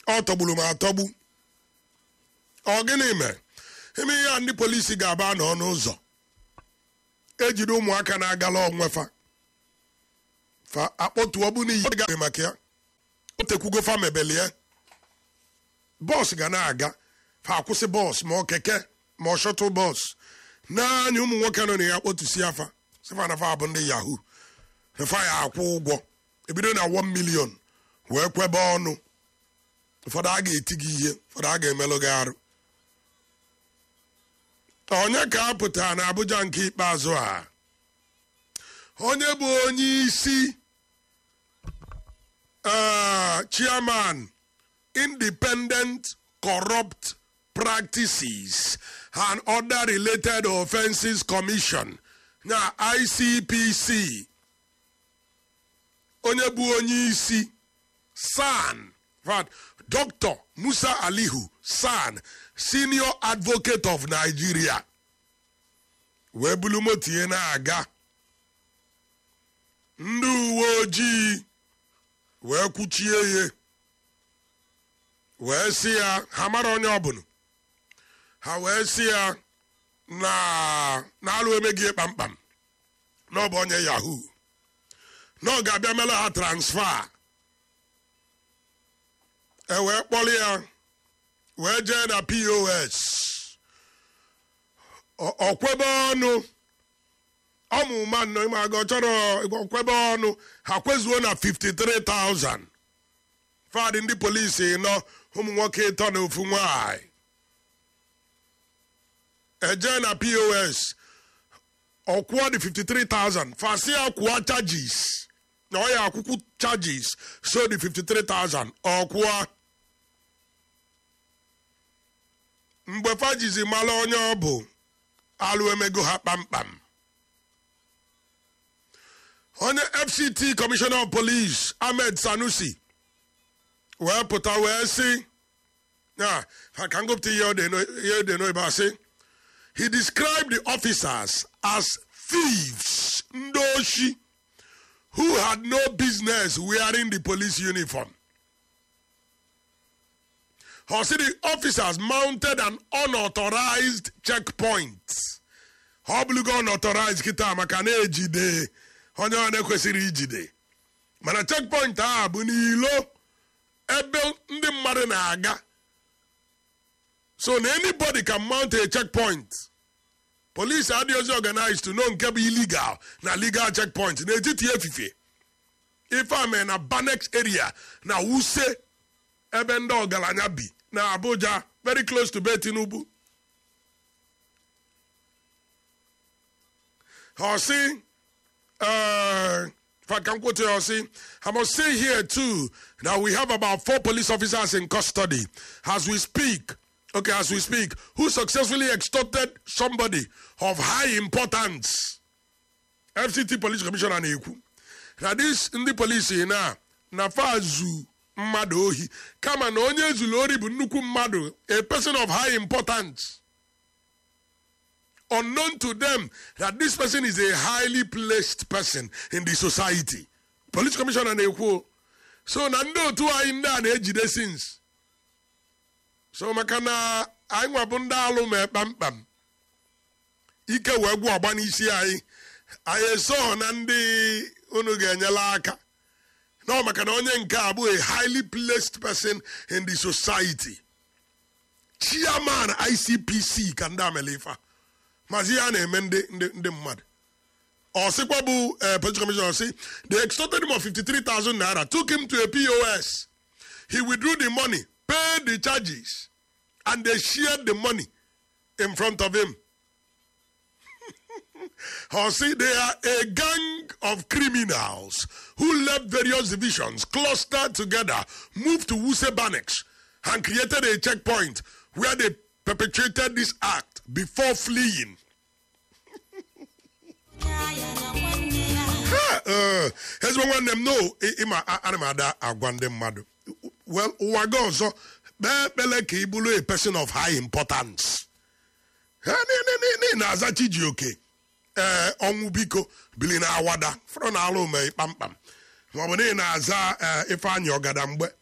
ọ tọgburu m atọgbu ọ gịnị mere ime ihe a ndị polisi ga-aba n'ọnụ ụzọ ejide ụmụaka na-agala onwefa fa akpọtuo bụ n'iyi ga maka ya o tekwugo fa mebelie bọs ga na-aga fa akwụsị bọs ma ọ keke ma ọ shọtụl bọs naanị ụmụ nwoke nọ na ya kpọtusi afa sifa na fa bụ ndị yahoo na fa ya akwụ ụgwọ ebido na 1 million wee kwebe ọnụ ụfọdụ a ga-eti gị ihe ụfọdụ a ga-emelụ gị arụ onye ka a pụtara na Abuja nke ikpeazụ a onye bụ onye isi uh, chairman independent corrupt practices and other related offences commission na ICPC onye bụ onye isi san Dr. Musa Alihu san senior advocate of Nigeria wee bulu moto ihe na-aga ndị uwe ojii wee kwuchie ihe wee sị ya ha mara onye ọbụla ha wee sị ya na na-alụ emeghị kpamkpam na ọ bụ onye yahoo na ọ ga-abịa mere ha transfa e wee kpọrọ ya wee jee na pos ọkwebe ọnụ ọmụma nnọ ime aga ọ chọrọ ọkwebe ọnụ ha kwezuo na 53,000 fadị ndị polisi nọ ụmụ nwoke ịtọ na ofu nwanyị eje na pos ọkwụọ dị 53,000 fasi ya kwụọ charges na ọ ya akwụkwụ charges so dị 53,000 ọkwụọ mgbe fajizi mara onye ọ bụ alụ emego ha kpamkpam onye fct commissioner of police ahmed sanusi wee pụta wee sị ya ka ngụpụta ihe ọ dị n'oyibo asị he described the officers as thieves ndị oshi who had no business wearing the police uniform Or see the officers mounted an unauthorized checkpoint. Ọ bụlụgo unauthorized kịta maka na-ejide onye ọ na-ekwesịrị ijide mana checkpoint a bụ n'ilo ebe ndị mmadụ na-aga so na anybody can mount a checkpoint police adịghịzi organized to know nke bụ illegal na legal checkpoint n'etiti efife ife ame na banex area na wuse ebe ndị ọgaranya bi na abuja very close to be tinubu Hosi, uh, if I can quote you, Hosi, I must say here too that we have about four police officers in custody as we speak. Okay, as we speak, who successfully extorted somebody of high importance. FCT Police Commissioner na-ekwu na this ndị polisi na na fazu mmadụ ohi kama na onye zuru ori bụ nnukwu mmadụ a person of high importance unknown to them that this person is a highly placed person in the society police commissioner na-ekwu so na ndị otu anyị ndị a na-ejide sins so maka na anyị nwabụ ndị alụ ma kpamkpam ike wee gwụ ọgba n'isi anyị anyị eso na ndị unu ga-enyela aka no maka na onye nke a bụ a highly placed person in the society chairman icpc ka ndị amelifa mazi ya na-eme ndị ndị mmadụ ọ sịkwa bụ police commissioner si they extorted him of 53,000 naira took him to a pos he withdrew the money paid the charges and they shared the money in front of him or see they are a gang of criminals who left various divisions, clustered together, moved to Wuse Banex, and created a checkpoint where they perpetrated this act before fleeing. ezigbo nwanne m no ịma ana m ada agwa ndị mmadụ well ụwa gị ọzọ kpee ekpele ka ị bụrụ a person of high importance na-aza chijioke ee ọnwụ biko bili na awada fọrọ na alụ mee kpamkpam maọbụ n'ihi na-aza ifeanyị ọgada mgbe